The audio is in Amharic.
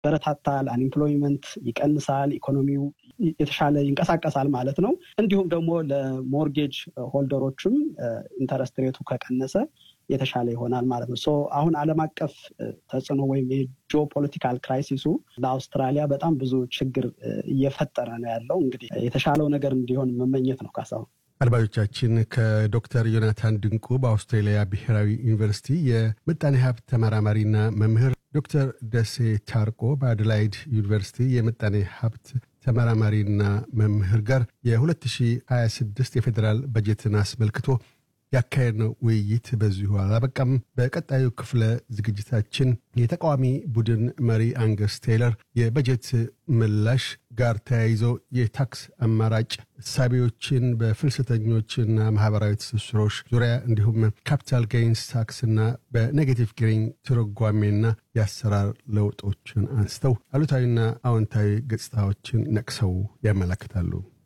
በረታታል፣ አንኤምፕሎይመንት ይቀንሳል፣ ኢኮኖሚው የተሻለ ይንቀሳቀሳል ማለት ነው። እንዲሁም ደግሞ ለሞርጌጅ ሆልደሮችም ኢንተረስት ሬቱ ከቀነሰ የተሻለ ይሆናል ማለት ነው። ሶ አሁን ዓለም አቀፍ ተጽዕኖ ወይም የጂኦ ፖለቲካል ክራይሲሱ ለአውስትራሊያ በጣም ብዙ ችግር እየፈጠረ ነው ያለው። እንግዲህ የተሻለው ነገር እንዲሆን መመኘት ነው። ካሳሁን አድማጮቻችን ከዶክተር ዮናታን ድንቁ በአውስትራሊያ ብሔራዊ ዩኒቨርሲቲ የምጣኔ ሀብት ተመራማሪና መምህር ዶክተር ደሴ ታርቆ በአደላይድ ዩኒቨርሲቲ የምጣኔ ሀብት ተመራማሪና መምህር ጋር የ2026 የፌዴራል በጀትን አስመልክቶ ያካሄድነው ውይይት በዚሁ አላበቃም። በቀጣዩ ክፍለ ዝግጅታችን የተቃዋሚ ቡድን መሪ አንገስ ቴይለር የበጀት ምላሽ ጋር ተያይዞ የታክስ አማራጭ እሳቤዎችን በፍልሰተኞችና ማህበራዊ ትስስሮች ዙሪያ እንዲሁም ካፒታል ጌይንስ ታክስና በኔጌቲቭ ጌሪንግ ትርጓሜና የአሰራር ለውጦችን አንስተው አሉታዊና አዎንታዊ ገጽታዎችን ነቅሰው ያመለክታሉ።